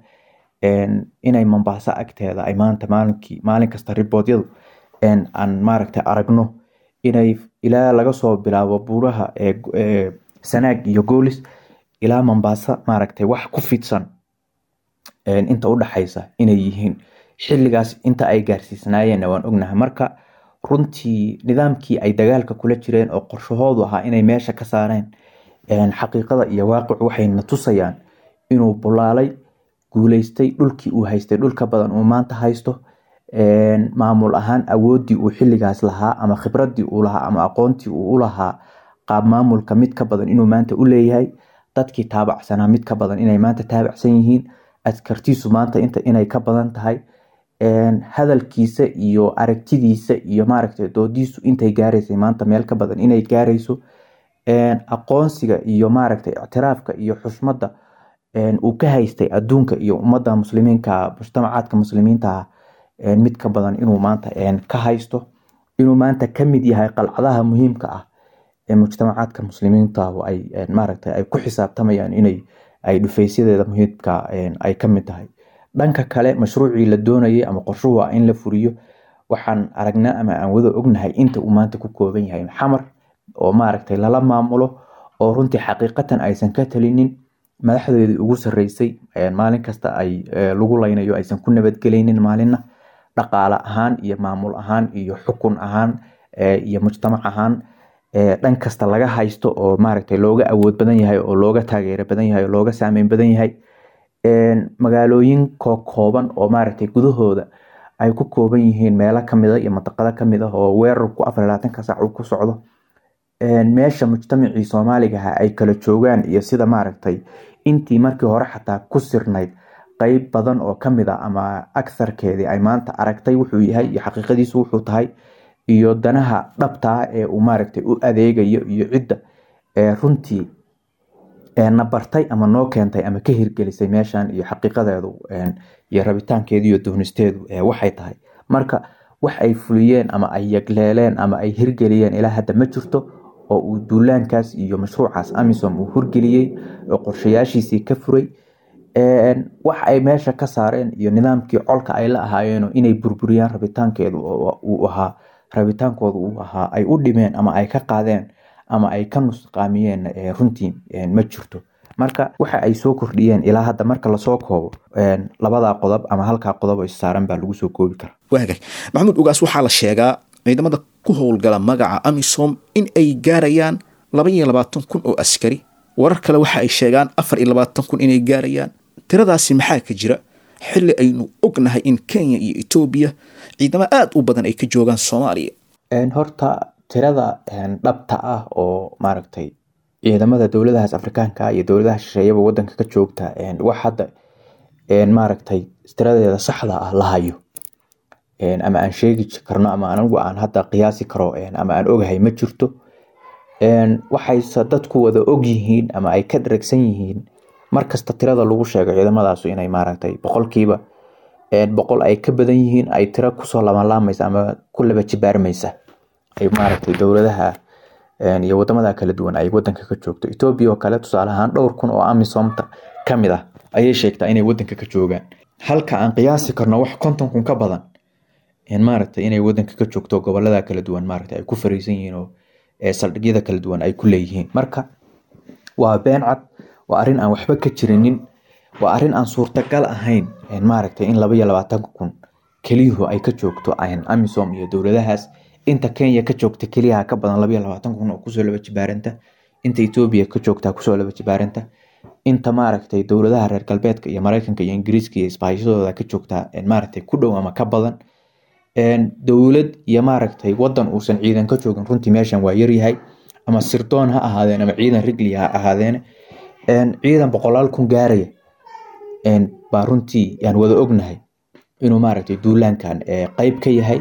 inay mombaaso agteeda ay maanta maalinkii maalin kasta riboodyadu aan maaragtay aragno inay ilaa laga soo bilaabo buuraha sanaag iyo goolis ilaa mombaaso maaragtay wax ku fidsan inta udhaxaysa inay yihiin xilligaas inta ay gaarsiisnaayeenna waan ognahay marka runtii nidaamkii ay dagaalka kula jireen oo qorshahoodu ahaa inay meesha ka saareen xaqiiqada iyo waaqicu waxayna tusayaan inuu bulaalay guuleystay dhulkii uu haystay dhulka badan uu maanta haysto maamul ahaan awoodii uu xilligaas lahaa ama khibradii uu lahaa ama aqoontii uu u lahaa qaab maamulka mid ka badan inuu maanta u leeyahay dadkii taabacsanaa mid ka badan inay maanta taabacsan yihiin askartiisu maanta inta inay ka badan tahay hadalkiisa iyo aragtidiisa iyo maaragtay doodiisu intay gaaraysay maanta meel ka badan inay gaarayso aqoonsiga iyo maaragtay ictiraafka iyo xushmadda uu ka haystay adduunka iyo ummadda muslimiinka mujtamacaadka muslimiinta mid ka badan inuu maanta ka haysto inuu maanta kamid yahay qalcadaha muhiimka ah ee mujtamacaadka muslimiinta ay maaragtay ay ku xisaabtamayaan inay ay dhufaysyadeeda muhiimka ay kamid tahay dhanka kale mashruucii la doonayay ama qorshuhu ah in la furiyo waxaan aragnaa ama aan wada ognahay inta uu maanta ku kooban yahay xamar oo maaragtay lala maamulo oo runtii xaqiiqatan aysan ka talinin madaxdeedii ugu sareysay maalin kasta ay lagu laynayo aysan ku nabadgelaynin maalinna dhaqaale ahaan iyo maamul ahaan iyo xukun ahaan iyo mujtamac ahaan dhan kasta laga haysto oo maaragtay looga awood badan yahay oo looga taageero badan yahay oo looga saameyn badan yahay magaalooyin kooban oo maaragtay gudahooda ay ku kooban yihiin meelo kamida iyo mantaqado kamid ah oo weerarku afar iyo labaatanka saac uu ku socdo meesha mujtamacii soomaaligaha ay kala joogaan iyo sida maaragtay intii markii hore xataa ku sirnayd qeyb badan oo kamid a ama aktharkeedii ay maanta aragtay wuxuu yahay iyo xaqiiqadiisu wuxuu tahay iyo danaha dhabtaa ee uu maaragtay u adeegayo iyo cidda runtii na bartay ama noo keentay ama ka hirgelisay meeshan iyo xaqiiqadeedu iyo rabitaankeedu iyo doonisteedu waxay tahay marka wax ay fuliyeen ama ay yagleeleen ama ay hirgeliyeen ilaa hadda ma jirto oo uu duulaankaas iyo mashruucaas amisom uu hirgeliyey oo qorshayaashiisii ka furay wax ay meesha ka saareen iyo nidaamkii colka ay la ahaayeeno inay burburiyaan rabitaankeedu uu ahaa rabitaankoodu uu ahaa ay u dhimeen ama ay ka qaadeen ama ay ka nusqaamiyeen runtii ma jirto marka waxa ay soo kordhiyeen ilaa hadda marka lasoo koobo labadaa qodob ama halkaa qodob oo issaaran baa lagu soo koobi karaa waagay maxamuud ugaas waxaa la sheegaa ciidamada ku howlgala magaca amisom in ay gaarayaan laba iyo labaatan kun oo askari warar kale waxa ay sheegaan afar iyo labaatan kun inay gaarayaan tiradaasi maxaa ka jira xilli aynu ognahay in kenya iyo etoobiya ciidamo aada u badan ay ka joogaan soomaaliya horta tirada dhabta ah oo maaragtay ciidamada dowladahaas afrikaanka iyo dowladaha shisheeyaba wadanka ka joogta wax hadda maaragtay tiradeeda saxda ah la hayo ama aan sheegi karno ama anigu aan hadda qiyaasi karo ama aan ogahay ma jirto waxayse dadku wada og yihiin ama ay ka dharagsan yihiin markasta tirada lagu sheego ciidamadaasu inay maaragtay boqolkiiba boqol ay ka badan yihiin ay tiro kusoo labanlaamaysa ama ku laba jibaarmaysa ay maaragtay dowladaha iyo wadamada kala duwan ay wadanka ka joogto etoobiya oo kale tusaale ahaan dhowr kun oo amisomta kamid ah ayay sheegtaa inay wadanka ka joogaan halka aan qiyaasi karno wax konton kun ka badan maaragtay inay wadanka ka joogto gobolada kala duwan maaragtay ay ku fariisan yihiin oo saldhigyada kala duwan ay ku leeyihiin marka waa been cad waa arrin aan waxba ka jirinin waa arrin aan suurtagal ahayn maaragtay in laba iyo labaatanka kun keliyuhu ay ka joogto amisom iyo dowladahaas inta kenya ka joogta keliyaha ka badan laba iyo labaatan kun oo kusoo laba jibaaranta inta etoobiya ka joogta kusoo laba jibaaranta inta maaragtay dowladaha reer galbeedka iyo mareykanka iyo ingiriiska iyo isbaahishadooda ka joogta maaragtay ku dhow ama ka badan dowlad iyo maaragtay wadan uusan ciidan ka joogin runtii meeshan waa yaryahay ama sirdoon ha ahaadeen ama ciidan rigli ha ahaadeen ciidan boqolaal kun gaaraya baa runtii yaan wada ognahay inuu maaragtay duulaankan qeyb ka yahay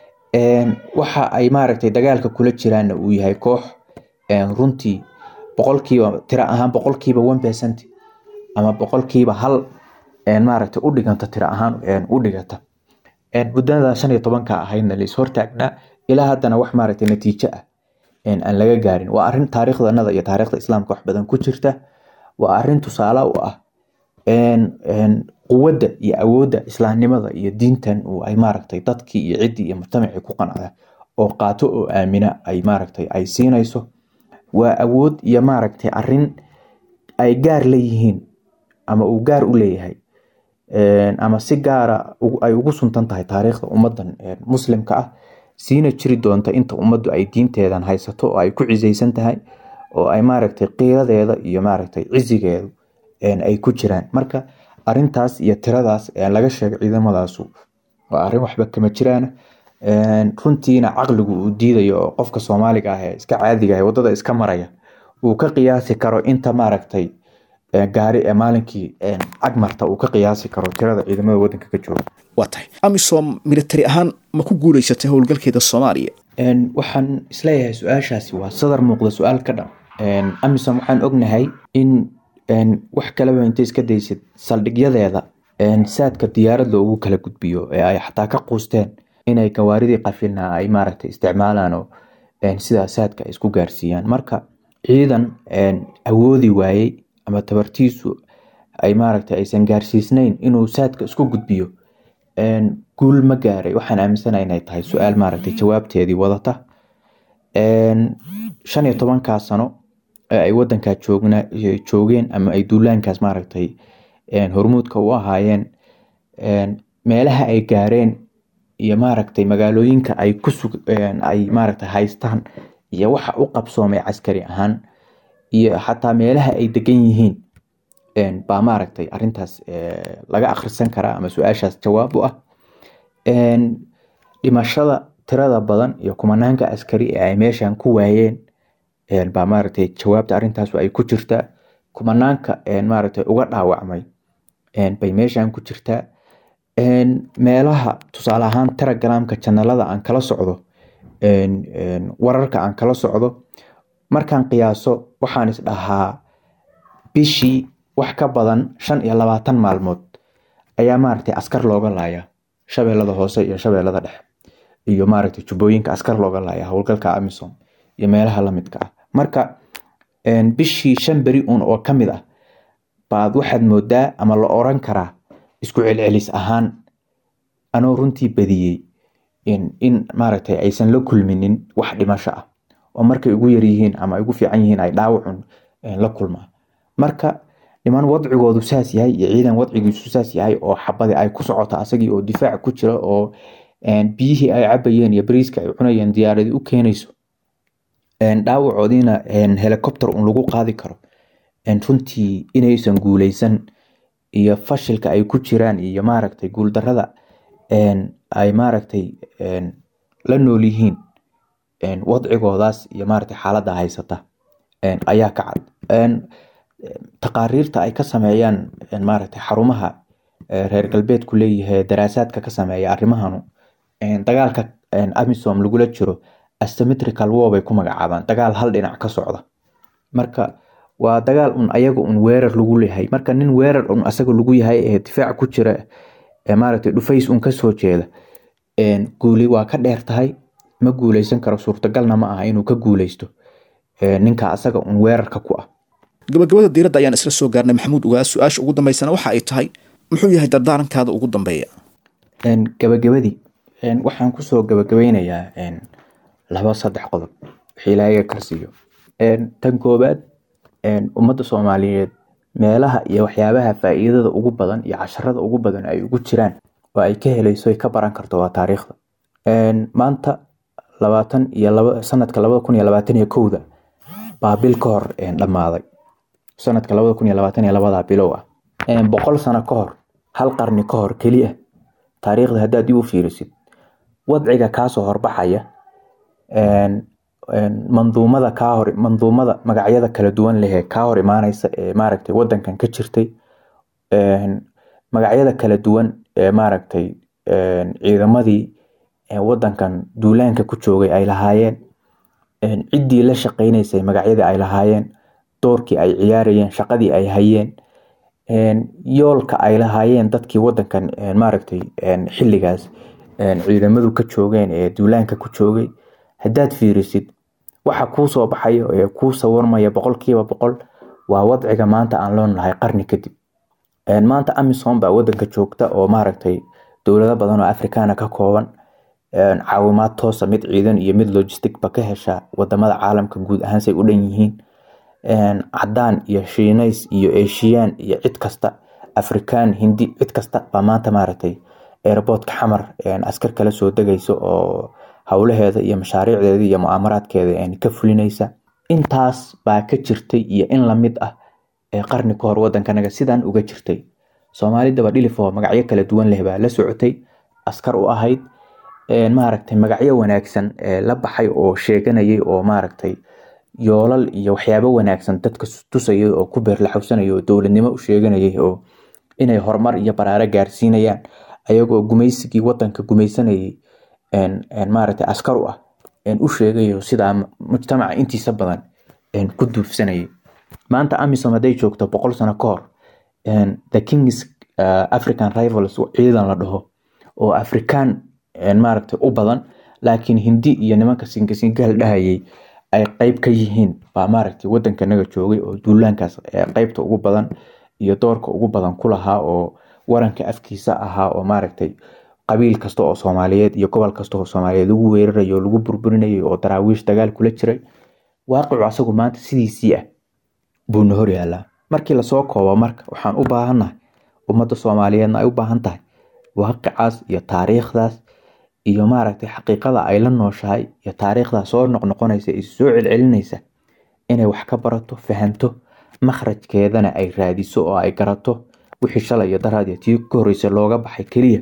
waxa ay maaragtay dagaalka kula jiraanna uu yahay koox runtii boqolkiiba tiro ahaan boqolkiiba one percent ama boqolkiiba hal maaragtay u dhiganta tiro ahaan u dhigata muddada shan iyo tobanka ahaydna lais hortaagnaa ilaa haddana wax maaragtay natiijo ah aan laga gaarin waa arrin taariikhdanada iyo taariikhda islaamka wax badan ku jirta waa arrin tusaale u ah quwadda iyo awoodda islaamnimada iyo diintan ay maaragtay dadkii iyo ciddii iyo mujtamacii ku qancda oo qaato oo aamina ay maaragtay ay siinayso waa awood iyo maaragtay arrin ay gaar leeyihiin ama uu gaar u leeyahay ama si gaara ay ugu suntan tahay taariikhda ummadan muslimka ah siina jiri doonta inta ummaddu ay diinteedan haysato oo ay ku cisaysan tahay oo ay maaragtay qiiradeeda iyo maaragtay cisigeedu ay ku jiraan marka arintaas iyo tiradaas laga sheegay ciidamadaasu waa arrin waxba kama jiraan runtiina caqligu uu diidayo oo qofka soomaaliga ah ee iska caadiga ah wadada iska maraya uu ka qiyaasi karo inta maaragtay gaari ee maalinkii cagmarta uu ka qiyaasi karo tirada ciidamada wadanka ka jooga waa tahay amisom militari ahaan ma ku guuleysatay howlgalkeeda soomaaliya waxaan isleeyahay su-aashaasi waa sadar muuqda su-aal ka dhan amisom waxaan ognahay in wax kaleba intay iska daysid saldhigyadeeda saadka diyaarad loogu kala gudbiyo ee ay xataa ka quusteen inay gawaaridii qafilna ay maaragtay isticmaalaan oo sidaa saadka ay isku gaarsiiyaan marka ciidan awoodi waayey ama tabartiisu ay maaragtay aysan gaarsiisnayn inuu saadka isku gudbiyo guul ma gaaray waxaan aaminsana inay tahay su-aal maaragtay jawaabteedii wadata shan iyo tobankaa sano ee ay wadankaa joogna joogeen ama ay duulaankaas maaragtay hormuudka u ahaayeen meelaha ay gaareen iyo maaragtay magaalooyinka ay ku sug ay maaragtay haystaan iyo waxa u qabsoomay caskari ahaan iyo xataa meelaha ay degan yihiin baa maaragtay arintaas laga akhrisan karaa ama su-aashaas jawaab u ah dhimashada tirada badan iyo kumanaanka askari ee ay meeshan ku waayeen baa maaragtay jawaabta arrintaas ay ku jirtaa kumanaanka maaragtay uga dhaawacmay bay meeshan ku jirtaa meelaha tusaale ahaan telegramka janalada aan kala socdo wararka aan kala socdo markaan qiyaaso waxaan is dhahaa bishii wax ka badan shan iyo labaatan maalmood ayaa maaragtay askar looga laaya shabeellada hoose iyo shabeellada dhexe iyo maaragtay jubbooyinka askar looga laaya howlgalka amisom iyo meelaha lamidka ah marka bishii shan beri un oo ka mid ah baad waxaad moodaa ama la oran karaa isku celcelis ahaan anoo runtii badiyey in maaragtay aysan la kulminin wax dhimasho ah oo markay ugu yaryihiin ama ay ugu fiican yihiin ay dhaawacun la kulmaan marka niman wadcigoodu saas yahay iyo ciidan wadcigiisu saas yahay oo xabadi ay ku socoto asagii oo difaac ku jira oo biyihii ay cabayeen iyo bariiska ay cunayeen diyaaradii u keenayso dhaawacoodiina helicopter un lagu qaadi karo runtii inaysan guuleysan iyo fashilka ay ku jiraan iyo maaragtay guuldarada ay maaragtay la nool yihiin wadcigoodaas iyo maaragtay xaaladda haysata ayaa ka cad taqaariirta ay ka sameeyaan maaragtay xarumaha reer galbeedku leeyahay daraasaadka ka sameeya arrimahanu dagaalka amisom lagula jiro asymmetrical war bay ku magacaabaan dagaal hal dhinac ka socda marka waa dagaal un ayaga un weerar lagu leeyahay marka nin weerar un asaga lagu yahay ee difaac ku jira maaragtay dhufays un kasoo jeeda guuli waa ka dheer tahay ma guuleysan karo suurtagalna ma aha inuu ka guuleysto ninka asaga un weerarka ku ah gabagabada diiradda ayaan isla soo gaarnay maxamuud ugaa su-aasha ugu dambeysana waxa ay tahay muxuu yahay dardaarankaada ugu dambeeya gabagabadii waxaan kusoo gabagabeynayaa laba saddex qodob wixii ilaahay karsiiyo tan koobaad ummadda soomaaliyeed meelaha iyo waxyaabaha faa'iidada ugu badan iyo casharada ugu badan ay ugu jiraan oo ay ka helayso ay ka baran karto waa taariikhda maanta labaatan iyo laba sanadka labada kun iyo labaatan iyo kowda baa bil ka hor dhammaaday sanadka labada kun iyo labaatan iyo labada bilow ah boqol sano ka hor hal qarni ka hor keliya taariikhda haddaad dib u fiirisid wadciga kaasoo horbaxaya manduumada kaa hor manduumada magacyada kala duwan leh ee kaa hor imaaneysa ee maaragtay wadankan ka jirtay magacyada kala duwan ee maaragtay ciidamadii wadankan duulaanka ku joogay ay lahaayeen ciddii la shaqeyneysay magacyadii ay lahaayeen doorkii ay ciyaarayeen shaqadii ay hayeen yoolka ay lahaayeen dadkii wadankan maaragtay xilligaas ciidamadu ka joogeen ee duulaanka ku joogay haddaad fiirisid waxa kuu soo baxayo ee kuu sawirmaya boqolkiiba boqol waa wadciga maanta aan loo nahay qarni kadib maanta amisom baa wadanka joogta oo maaragtay dowlado badan oo afrikaana ka kooban caawimaad toosa mid ciidan iyo mid logisticba ka hesha wadamada caalamka guud ahaan say u dhan yihiin cadaan iyo shiinays iyo eshiyaan iyo cid kasta afrikaan hindi cid kasta baa maanta maaragtay airportka xamar askar kala soo degaysa oo howlaheeda iyo mashaariicdeeda iyo mu'aamaraadkeeda ka fulinaysa intaas baa ka jirtay iyo in lamid ah ee qarni ka hor wadankanaga sidaan uga jirtay soomaalidaba dhilifoo magacyo kala duwan leh baa la socotay askar u ahayd maaragtay magacyo wanaagsan la baxay oo sheeganayay oo maaragtay yoolal iyo waxyaabo wanaagsan dadka tusayay oo ku beerlaxowsanayay oo dowladnimo u sheeganayay oo inay horumar iyo baraaro gaarsiinayaan ayagoo gumaysigii wadanka gumaysanayay maaragtay askar u ah u sheegayo sidaa mujtamaca intiisa badan ku duufsanayay maanta amisom hadday joogto boqol sano ka hor the kings african rivals ciidan la dhaho oo afrikaan maaragtay u badan laakiin hindi iyo nimanka singasingaal dhahayay ay qeyb ka yihiin baa maaragtay wadankanaga joogay oo duulaankaas qeybta ugu badan iyo doorka ugu badan ku lahaa oo waranka afkiisa ahaa oo maaragtay qabiil kasta oo soomaaliyeed iyo gobol kasta oo soomaaliyeed lagu weerarayo lagu burburinayay oo daraawiish dagaal kula jiray waaqicu asagu maanta sidiisii ah buuna hor yaalaa markii lasoo koobo marka waxaan u baahannahay ummadda soomaaliyeedna ay u baahan tahay waaqicaas iyo taariikhdaas iyo maaragtay xaqiiqada ay la nooshahay iyo taariikhdaas soo noqnoqonaysa iyo soo celcelinaysa inay wax ka barato fahanto makhrajkeedana ay raadiso oo ay garato wixii shalay iyo daraad tii ka horreysay looga baxay keliya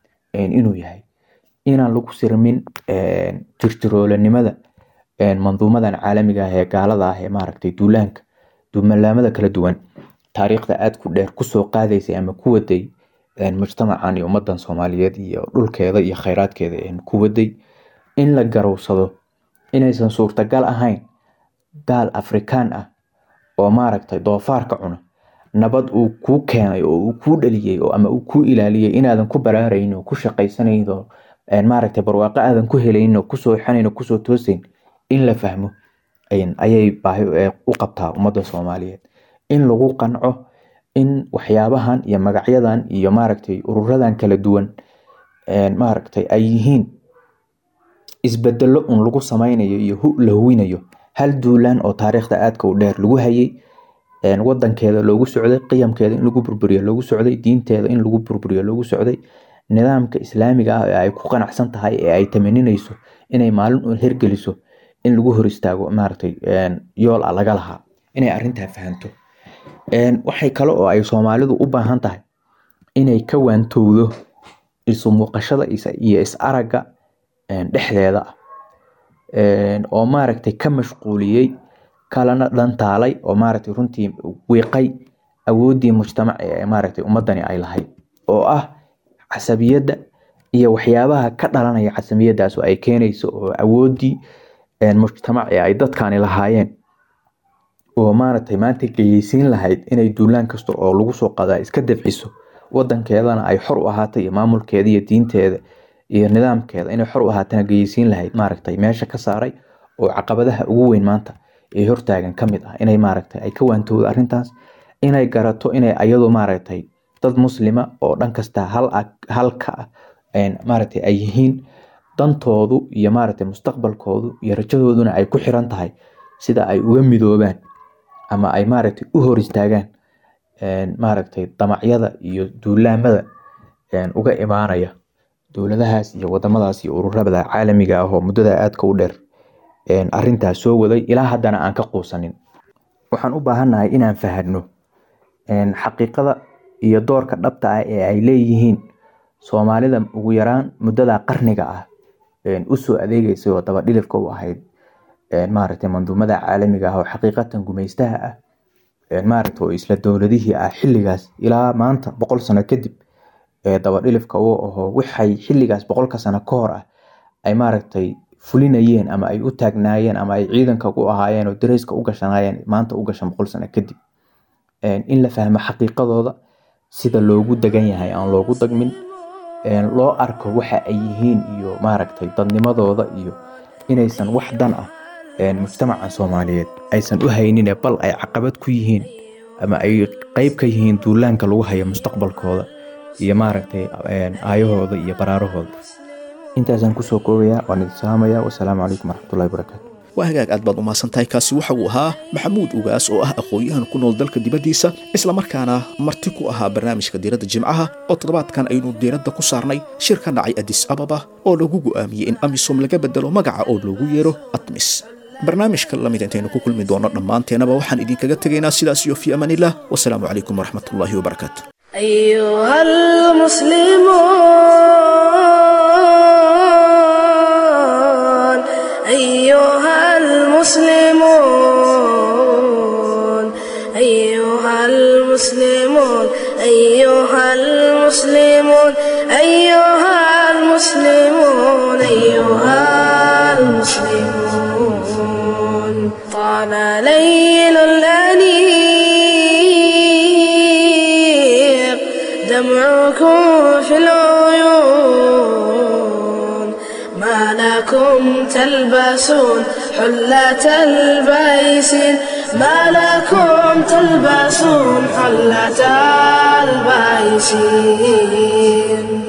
inuu yahay inaan lagu sirmin jirjiroolanimada manduumadan caalamiga ah ee gaalada ah ee maaragtay duulaanka duumalaamada kala duwan taariikhda aad ku dheer kusoo qaadaysay ama ku waday mujtamacan iyo ummadan soomaaliyeed iyo dhulkeeda iyo kheyraadkeeda ku waday in la garowsado inaysan suurtagal ahayn gaal afrikaan ah oo maaragtay doofaarka cuna nabad uu kuu keenay oo uu kuu dhaliyey ama uu kuu ilaaliyey inaadan ku baraarayn oo ku shaqaysanayn oo maaragtay barwaaqo aadan ku helayn oo kusoo xanayn oo kusoo toosayn in la fahmo ayay baahi u qabtaa ummadda soomaaliyeed in lagu qanco in waxyaabahan iyo magacyadan iyo maaragtay ururadan kala duwan maaragtay ay yihiin isbedelo un lagu sameynayo iyo la huwinayo hal duulaan oo taariikhda aadka u dheer lagu hayay wadankeeda loogu socday qiyamkeeda in lagu burburiyo loogu socday diinteeda in lagu burburiyo loogu socday nidaamka islaamiga ah ee ay ku qanacsan tahay ee ay tamaninayso inay maalin un hergeliso in lagu hor istaago maaragtay yool a laga lahaa inay arintaa fahanto waxay kale oo ay soomaalidu u baahan tahay inay ka waantowdo isu muuqashada iyo is aragga dhexdeeda ah oo maaragtay ka mashquuliyey kalana dhantaalay oo maaragtay runtii wiiqay awooddii mujtamac ee maaragtay ummadani ay lahayd oo ah casabiyadda iyo waxyaabaha ka dhalanaya casabiyadaas oo ay keenayso oo awoodii mujtamaci ay dadkani lahaayeen oo maaragtay maanta geyeysiin lahayd inay duulaan kasta oo lagu soo qadaa iska dafciso wadankeedana ay xor u ahaata iyo maamulkeeda iyo diinteeda iyo nidaamkeeda inay xor u ahaatana geyeysiin lahayd maaragtay meesha ka saaray oo caqabadaha ugu weyn maanta ee hortaagan ka mid ah inay maaragtay ay ka waantowdo arrintaas inay garato inay ayadu maaragtay dad muslima oo dhan kasta hal halka ah maaragtay ay yihiin dantoodu iyo maaragtay mustaqbalkoodu iyo rajadooduna ay ku xiran tahay sida ay uga midoobaan ama ay maaragtay u hor istaagaan maaragtay damacyada iyo duulaamada uga imaanaya dowladahaas iyo wadamadaas iyo ururada caalamiga ah oo muddada aadka u dheer arintaas soo waday ilaa haddana aan ka quusanin waxaan u baahannahay inaan fahanno xaqiiqada iyo doorka dhabta ah ee ay leeyihiin soomaalida ugu yaraan muddada qarniga ah usoo adeegeysay oo dabadhilifka u ahayd maaragtay manduumada caalamiga ah oo xaqiiqatan gumaystaha ah maaragtay oo isla dowladihii ah xilligaas ilaa maanta boqol sano kadib ee dabadhilifka u aho waxay xilligaas boqolka sano ka hor ah ay maaragtay fulinayeen ama ay u taagnaayeen ama ay ciidanka u ahaayeen oo dareyska u gashanaayeen maanta u gashan boqol sano kadib in la fahmo xaqiiqadooda sida loogu degan yahay aan loogu dagmin loo arko waxa ay yihiin iyo maaragtay dadnimadooda iyo inaysan wax dan ah mujtamaca soomaaliyeed aysan u haynine bal ay caqabad ku yihiin ama ay qeyb ka yihiin duulaanka lagu hayo mustaqbalkooda iyo maaragtay aayahooda iyo baraarahooda intaasaan kusoo koobaya waan idin salaamaya wasalaamu calaykum waraxmatullahi wabarakaatu waa hagaag aad baad umahadsan tahay kaasi waxa uu ahaa maxamuud ugaas oo ah aqoon-yahan ku nool dalka dibaddiisa islamarkaana marti ku ahaa barnaamijka diiradda jimcaha oo toddobaadkan aynu diiradda ku saarnay shir ka dhacay adis ababa oo lagu go'aamiyey in amisom laga bedelo magaca oo loogu yeero atmis barnaamijka lamid intaynu ku kulmi doono dhammaanteenaba waxaan idinkaga tegaynaa sidaas iyo fii amaanillah wasalaamu calaykum waraxmatullaahi wabarakaatu أيها المسلمون أيها المسلمون أيها المسلمون أيها المسلمون أيها المسلمون أيها المسلمون طال ليل الأنيق دمعكم في العيون ما لكم تلبسون حلة البيسين ما لكم تلبسون حلة البيسين